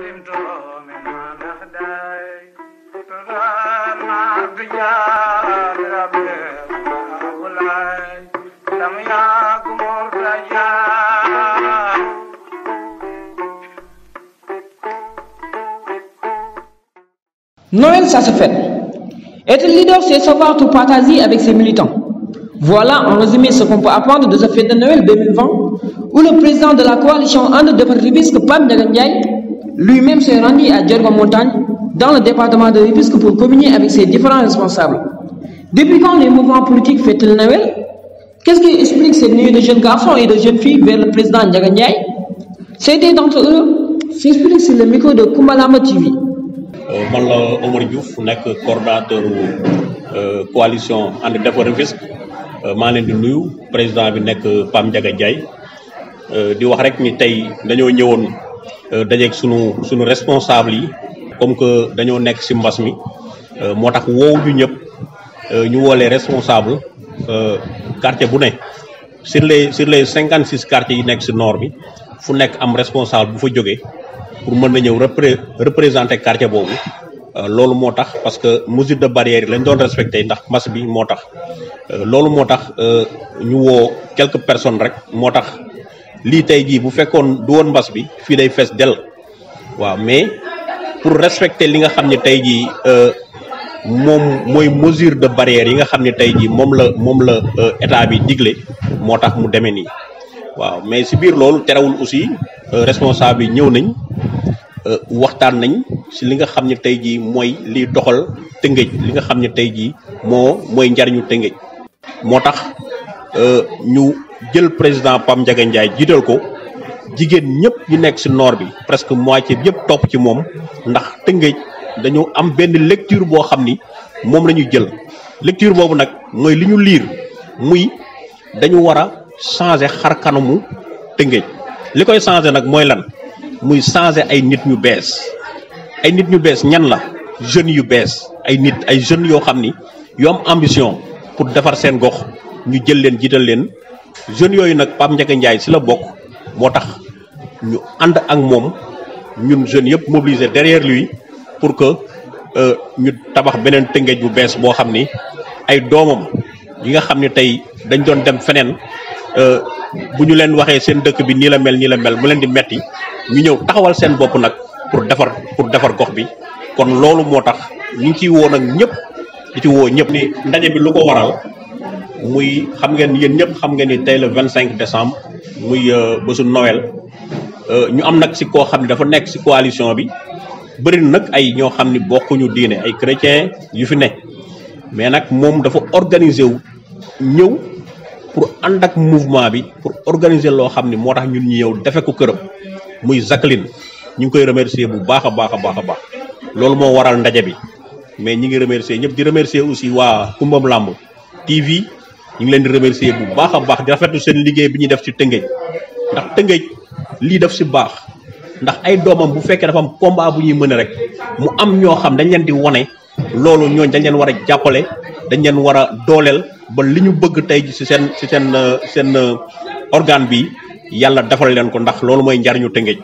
Noël, ça se fait. Être leader, c'est savoir tout partager avec ses militants. Voilà en résumé ce qu'on peut apprendre de ce fête de Noël 2020, où le président de la coalition Ande de Ribisque, Pam Ndiaye, lui-même s'est rendu à Djergo Montagne, dans le département de Ribisque, pour communier avec ses différents responsables. Depuis quand les mouvements politiques fêtent-ils Noël Qu'est-ce qui explique cette nuit de jeunes garçons et de jeunes filles vers le président Ndiaye C'était d'entre eux s'explique sur le micro de Kumalama TV. man la Omar Diouf nekk coordonnateur coalition ànd defar Rufisque maa leen di nuyu président bi nekk Pam Ndiaga Ndiaye di wax rek ni tey dañoo ñëwoon dajeeg sunu sunu responsable yi comme que dañoo nekk ci mbas mi moo tax woowu ñu ñëpp ñu woo les responsables quartier bu ne sur les sur les cinquante six quartiers yi nekk ci nord bi fu nekk am responsable bu fa jógee pour mën na ñëw repré représenter quartier boobu loolu moo tax parce que mesure de barrière yi lañ doon respecté ndax mas bi moo tax loolu moo tax ñu woo quelques personnes rek moo tax lii tey jii bu fekkoon du woon mbas bi fii day fees dell waaw mais pour respecter li nga xam ne tey jii moom mooy mesure de barrière yi nga xam ne tey jii moom la moom la état bi digle moo tax mu demee nii waaw mais si biir loolu terewul aussi responsable yi ñëw nañ waxtaan nañ si li nga xam ne tey jii mooy liy doxal tëngëj li nga xam ne tey jii moo mooy njariñu tëngëj moo tax ñu jël président Pam Ndiaga Ndiaye jiital ko jigéen ñëpp ñu nekk si nord bi presque moitié bi yëpp topp ci moom ndax tëngëj dañu am benn lecture boo xam ni moom la ñu jël lecture boobu nag mooy li ñu liir muy dañu war a changer xar kanamu tëngëj li koy changer nag mooy lan muy changer ay nit ñu bees ay nit ñu bees ñan la jeunes yu bees ay nit ay jeunes yoo xam ni yu am ambition pour defar seen gox ñu jël leen jiital leen jeunes yooyu nag Pape Ndiaga Ndiaye si la bokk moo tax ñu ànd ak moom ñun jeunes yëpp mobilisé derrière lui pour que ñu tabax beneen tëngéej bu bees boo xam ni ay doomam yi nga xam ni tey dañ doon dem feneen bu ñu leen waxee seen dëkk bi nii la mel nii la mel mu leen di metti ñu ñëw taxawal seen bopp nag pour defar pour defar gox bi kon loolu moo tax ñu ngi ciy woo nag ñëpp di ci woo ñëpp ni ndaje bi lu ko waral muy xam ngeen yéen ñëpp xam ngeen ni tey le vingt cinq décembre muy bésu Noël ñu am nag si koo xam ne dafa nekk si coalition bi bëri na nag ay ñoo xam ni bokkuñu diine ay chrétien yu fi ne mais nag moom dafa organiser wu ñëw pour ànd ak mouvement bi pour organiser loo xam ni moo tax ñun ñu ñëw defe ko këram muy Jacqueline ñu ngi koy remercier bu baax a baax a baax a baax loolu moo waral ndaje bi mais ñi ngi remercier ñëpp di remercier aussi waa Kumbam Lamb TV ñu ngi leen di remercier bu baax a baax di rafetlu seen liggéey bi ñuy def ci Tëngéej ndax Tëngéej lii def si baax ndax ay doomam bu fekkee dafa am combat bu ñuy mën rek mu am ñoo xam dañ leen di wone loolu ñooñ dañ leen war a jàppale dañ leen war a dooleel ba li ñu bëgg tey ji si seen si seen seen organe bi yàlla defal leen ko ndax loolu mooy njariñu Tëngéej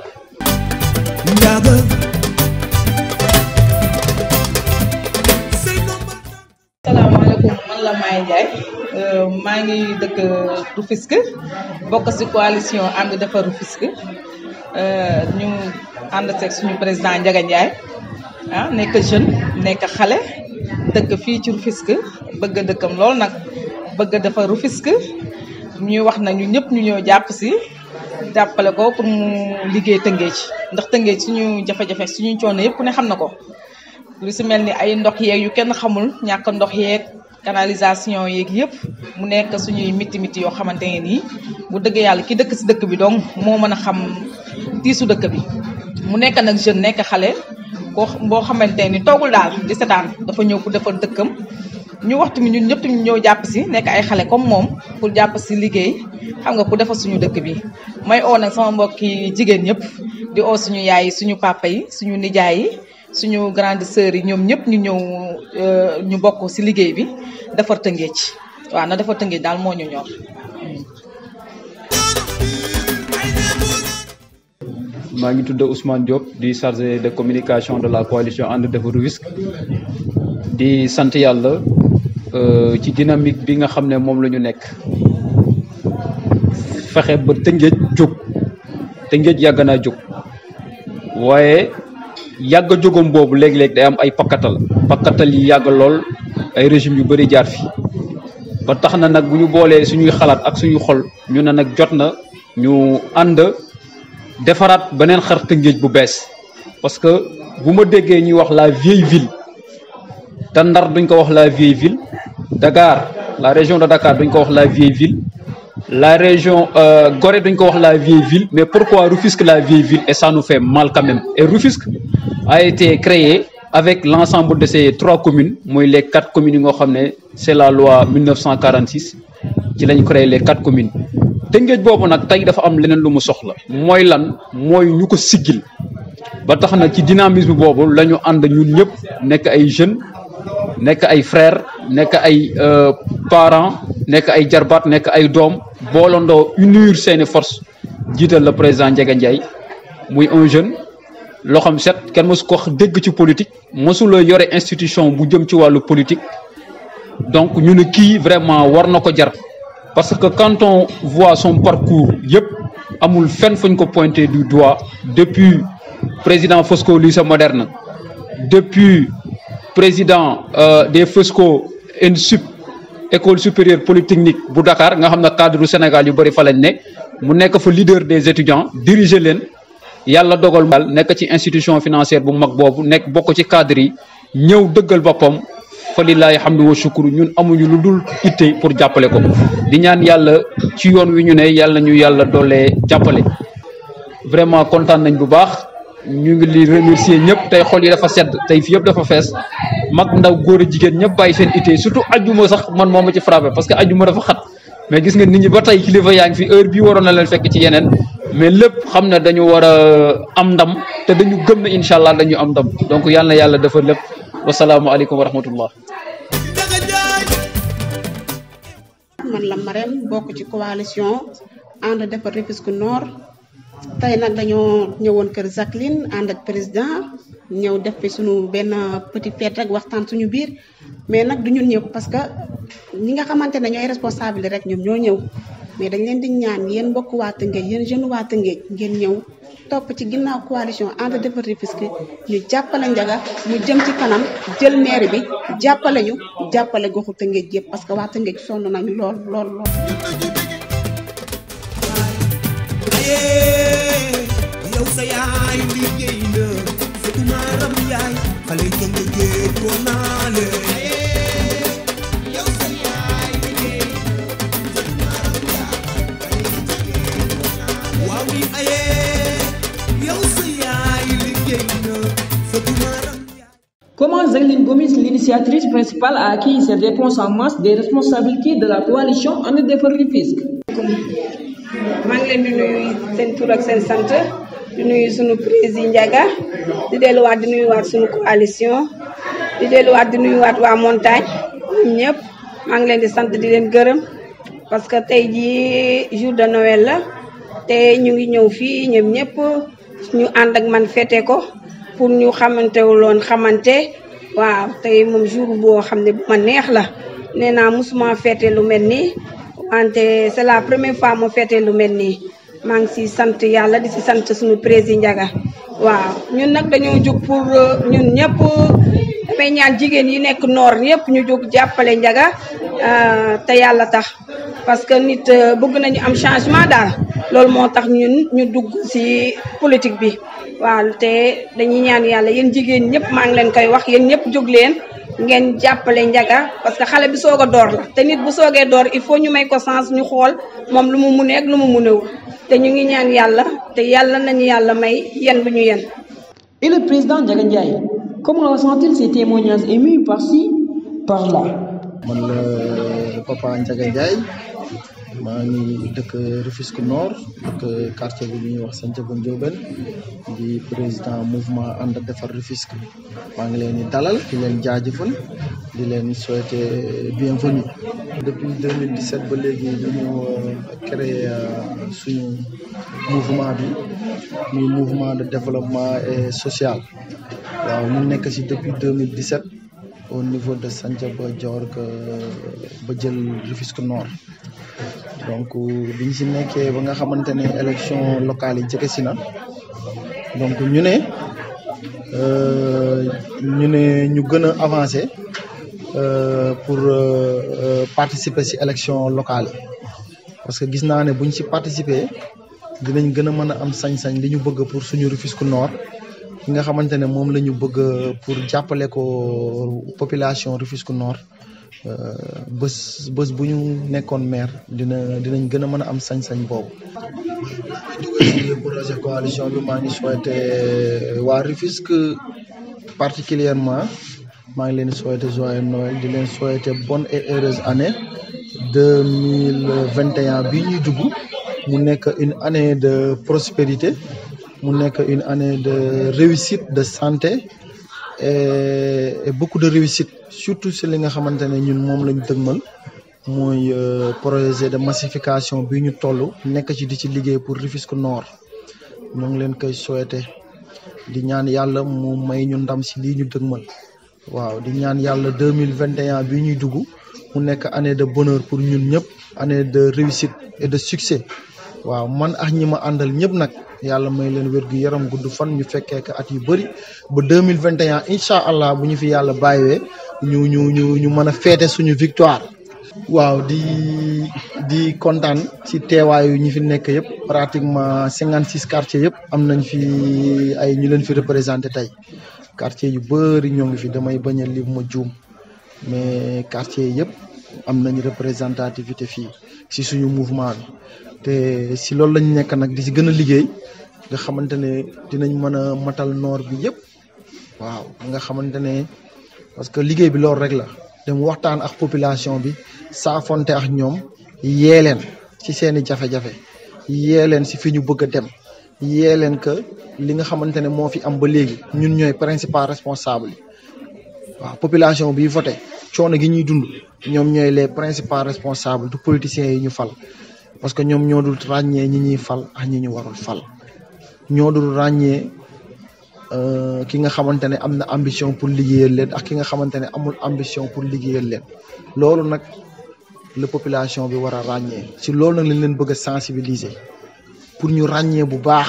salaamaaleykum man la Maye Ndiaye maa ngi dëkk Rufisque bokk ci coalition ànd defar Rufisque ñu ànd seeg suñu président Ndiaga Ndiaye ah nekk jeune nekk xale dëkk fii ci Rufisque bëgg a dëkkam lool nag bëgg a defar Rufisque ñuy wax na ñu ñëpp ñu ñëw jàpp ci jàppale ko pour mu liggéey Tëngéej ndax Tëngéej suñu jafe-jafe suñu coono yëpp ku ne xam na ko lu ci mel ni ay ndox yeeg yu kenn xamul ñàkk ndox yeeg canalisation yeeg yëpp mu nekk suñuy miti miti yoo xamante ne nii bu dëgg yàlla ki dëkk ci dëkk bi donc moo mën a xam tiisu dëkk bi mu nekk nag jeune nekk xale koo boo xamante ni toogul daal di setaan dafa ñëw pour defar dëkkam ñu waxtu mi ñun ñëpp ñu ñëw jàpp ci nekk ay xale comme moom pour jàpp ci liggéey xam nga pour defar suñu dëkk bi may oo nag sama mbokki jigéen ñëpp di oo suñu yaay yi suñu papa yi suñu nijaay yi suñu grande sœur yi ñoom ñëpp ñu ñëw ñu bokk ci liggéey bi defar Tëngéej waaw na defar Tëngéej daal moo ñu ñor. maa ngi tudd Ousmane Diop di chargé de communication de la coalition ànd defar Rufisque di sant yàlla ci dynamique bi nga xam ne moom la ñu nekk fexe ba Tëngéej jóg Tëngéej yàgg naa jóg waaye yàgg a jógam boobu léeg-léeg day am ay pakkatal pakkatal yi yàgg lool ay régime yu bëri jaar fi ba tax na nag bu ñu boolee suñuy xalaat ak suñu xol ñu ne nag jot na ñu ànd defaraat beneen xar Tëngéej bu bees parce que bu ma déggee ñuy wax la vieille ville te Ndar duñ ko wax la vieille ville Dakar la région de Dakar duñ ko wax la vieille ville la région Gorée duñ ko wax la vieille ville mais pourquoi Rufisque la vieille ville et ça nous fait mal quand même et Rufisque a été créé avec l'ensemble de ces trois communes mooy les quatre communes yi nga xam ne c'est la loi 1946 ci lañ créé les quatre communes Tëngéej boobu nag tey dafa am leneen lu mu soxla mooy lan mooy ñu ko siggil ba tax na ci dynamisme boobu la ñu ànd ñun ñëpp nekk ay jeunes nekk ay frères nekk ay parents nekk ay jarbaat nekk ay doom boolandoo unir seeni force jiital le président Ndiaga Ndiaye muy un jeune loo xam set kenn mosu ko dégg ci politique mosula yore institution bu jëm ci wàllu politique donc ñu ne kii vraiment war na ko jar parce que quand on voit son parcours yëpp amul fenn fuñ ko pointé du doigt depuis président Fosco lycée moderne depuis président euh, des Fosco ENSUP école supérieure polytechnique bu Dakar nga xam ne cadre du Sénégal yu bëri fa lañ ne mu nekk fa leader des étudiants diriger leen yàlla dogal mal nekk ci institution financière bu mag boobu nekk bokk ci cadre yi ñëw dëggal boppam fa lillahi hamdu wa shukru ñun amuñu lu dul itte pour jàppale ko di ñaan yàlla ci yoon wi ñu ne yàlla ñu yàlla doolee jàppale vraiment kontaan nañ bu baax ñu ngi li remercier ñëpp tey xol yi dafa sedd tey fi yëpp dafa fees mag ndaw góor a jigéen ñëpp bàyyi seen itte surtout ajjuma sax man moo ma ci frappé parce que ajjuma dafa xat mais gis nga nit ñi ba tey kilifa yaa ngi fi heure bii waroon na leen fekk ci yeneen mais lépp xam ne dañu war a am ndam te dañu gëm ne incha allah dañu am ndam donc yàlla na yàlla dafa lépp wasalaamualeykum wa rahmatullah man la Marème bokk ci coalition ànd defar Rufisque Nord tey nag dañoo ñëwoon kër Jacqueline ànd ak président ñëw def fi suñu benn petit fête rek waxtaan suñu biir mais nag du ñun ñëpp parce que ñi nga xamante ne ñooy responsable rek ñoom ñoo ñëw mais dañ leen di ñaan yéen mbokk waa Tëngéej yéen jeune waa Tëngéej ngeen ñëw topp ci ginnaaw coalition ànd defar Rufisque ñu jàppale Ndiaga mu jëm ci kanam jël maire bi jàppale ñu jàppale goxu Tëngéej yëpp parce que waa Tëngéej sonn nañu lool lool lool. yow sa yaay liggéey na sëtu maaram yaay xale yi nga géej woon naa leen yow sa yaay liggéey sëtu maaram yaay waaw mi ayee yow sa yaay liggéey na sëtu maaram Comment Zagline Gomis, l'initiatrice principale, a acquis cette réponse en masse des responsabilités de la coalition En Defar Rufisque maa ngi leen di nuyu seen tur ak seen sant di nuyu sunu président Ndiaga di delluwaat di nuyuwaat sunu coalition di delluwaat di nuyuwaat waa montagne ñoom ñëpp maa ngi leen di sant di leen gërëm parce que tey jii jour de Noël la te ñu ngi ñëw fii ñoom ñëpp ñu ànd ak man fete ko pour ñu xamantewuloon xamante waaw tey moom jour boo xam ne bu ma neex la nee naa mosuma fete lu mel nii wante c'est la première fois mu fete lu mel nii maa ngi si sant yàlla di si sant suñu président Ndiaga waaw ñun nag dañoo jóg pour ñun ñëpp damay ñaan jigéen yi nekk noor yëpp ñu jóg jàppale Ndiaga te yàlla tax parce que nit bëgg nañu am changement daal loolu moo tax ñun ñu dugg si politique bi waaw te dañuy ñaan yàlla yéen jigéen ñëpp maa ngi leen koy wax yéen ñëpp jóg leen ngeen jàppale Ndiaga parce que xale bi soog a door la te nit bu soogee door il faut ñu may ko sens ñu xool moom lu mu munee ak lu mu munewul te ñu ngi ñaan yàlla te yàlla nañu yàlla may yen bu ñu yen Et le président Ndiaga Ndiaye, comment ressent-il ces témoignages émus par-ci, par-là man la papa Ndiaga Ndiaye maa ngi dëkk Rufisque Nord dëkk quartier bi ñuy wax Santhiaba Ndiobène di président mouvement ànd defar Rufisque maa ngi leen di dalal di leen jaajëfal di leen souhaiter bienvenue depuis 2017 ba léegi ñu ñu créé suñu mouvement bi muy mouvement de développement et social waaw ñu nekk ci depuis 2017 au niveau de Santhiaba Diorga ba jël Rufisque Nord donc biñ ci nekkee ba nga xamante ne élection locale yi jege si na donc ñu ne ñu ne ñu gën a avancer pour participer ci élection locale yi parce que gis naa ne buñ ci participer dinañ gën a mën a am sañ-sañ li ñu bëgg pour suñu Rufisque Nord ki nga xamante ne moom la ñu bëgg pour jàppale ko population Rufisque Nord bés bés bu ñu nekkoon maire dina dinañ gën a mën a am sañ-sañ boobu. ci projet coalition bi maa ngi souhaité waa Rufisque particulièrement maa ngi leen di souhaité joyeux Noël di leen souhaité bonne et heureuse année deux mille vingt et un bii ñuy dugg mu nekk une année de prospérité mu nekk une année de réussite de santé et, et beaucoup de réussite surtout si li nga xamante ne ñun moom lañ dëgmal mooy projet de massification bi ñu toll nekk ci di ci liggéey pour Rufisque Nord ñoo ngi leen koy souhaité di ñaan yàlla mu may ñu ndam si lii ñu dëgmal waaw di ñaan yàlla deux mille vingt et un bii ñuy dugg mu nekk année de bonheur pour ñun ñëpp année de réussite et de succès waaw man ak ñi ma àndal ñëpp nag yàlla may leen wér gu yaram gudd fan ñu fekkee ko at yu bëri ba deux mille vingt et un incha allah bu ñu fi yàlla bàyyiwee ñu ñu ñu ñu mën a féete suñu victoire. waaw di di kontaan ci teewaayu ñi fi nekk yëpp pratiquement cinquante six quartiers yëpp am nañ fi ay ñu leen fi représenté tey quartier yu bëri ñoo ngi fi damay bañ a lim ma juum mais quartier yëpp am nañ représentativité fii ci suñu mouvement bi te ci loolu lañ nekk nag di ci gën a liggéey nga xamante ne dinañ mën a matal noor bi yëpp waaw nga xamante ne parce que liggéey bi loolu rek la dem waxtaan ak population bi saafonte ak ñoom yee leen ci seeni jafe-jafe yee leen ci fi ñu bëgg a dem yee leen que li nga xamante ne moo fi am ba léegi ñun ñooy principal responsable yi waaw population bi voté coono gi ñuy dund ñoom ñooy les principaux responsables du politiciens yi ñu fal parce que ñoom ñoo dul ràññee ñi ñuy fal ak ñi ñu warul fal ñoo dul ràññee ki nga xamante ne am na ambition pour liggéeyal leen ak ki nga xamante ne amul ambition pour liggéeyal leen loolu nag la population bi war a ràññee si loolu nag lañ leen bëgg a sensibiliser pour ñu ràññee bu baax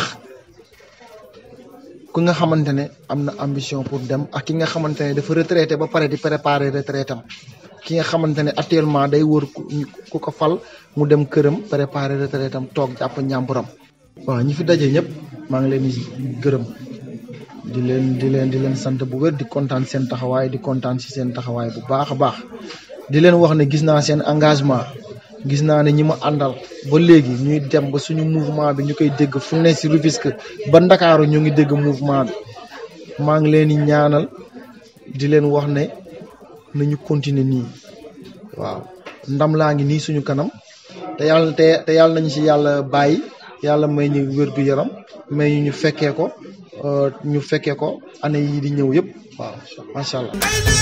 ku nga xamante ne am na ambition pour dem ak ki nga xamante ne dafa retraité ba pare di préparer retraitam ki nga xamante ne actuellement day wër ku ko fal mu dem këram préparer retraitam toog jàpp ñàmburam waaw ñi fi daje ñëpp maa ngi leen di gërëm di leen di leen di leen sant bu wér di kontaan seen taxawaay di kontaan si seen taxawaay bu baax a baax di leen wax ne gis naa seen engagement gis naa ne ñi ma àndal ba léegi ñuy dem ba suñu mouvement bi ñu koy dégg fu ne si Rufisque ba Ndakaaru ñu ngi dégg mouvement bi maa ngi leen di ñaanal di leen wax ne nañu continuer nii waaw ndam laa ngi nii suñu kanam te yàlla te te yàlla nañu si yàlla bàyyi yàlla may ñu wér gu yaram may ñu ñu fekkee ko ñu fekkee ko année yii di ñëw yëpp waaw macha allah.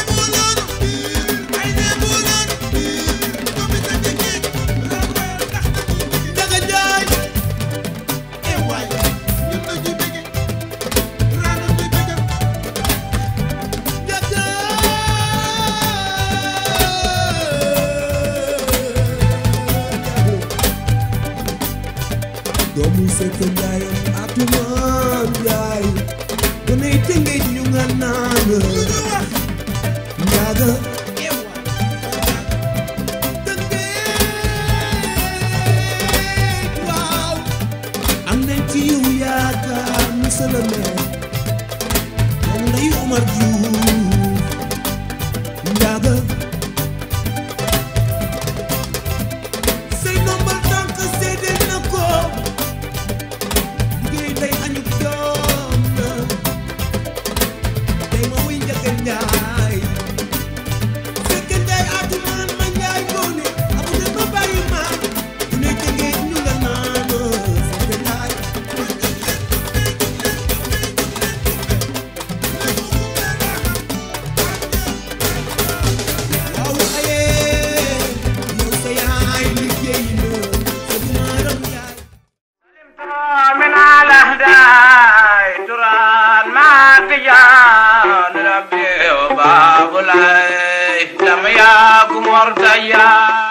doomu sekk njaayam atumaan njaay bu nay tëngéej ñu nga naan njaaga tëngéej waaw am nañ ci yow yaakaar monsieur le maire moom ngay Omar Diouf njaaga say nombal tànk seede na ko liggéey day añu doom na tey ma wuy njëkk njaay fekk njaay atumaan ma njaay ngoone amu ne ma bàyyi ma bu ne jëngee ñu nga naan fekk njaay ya rabbi babulay lam ya kumortaya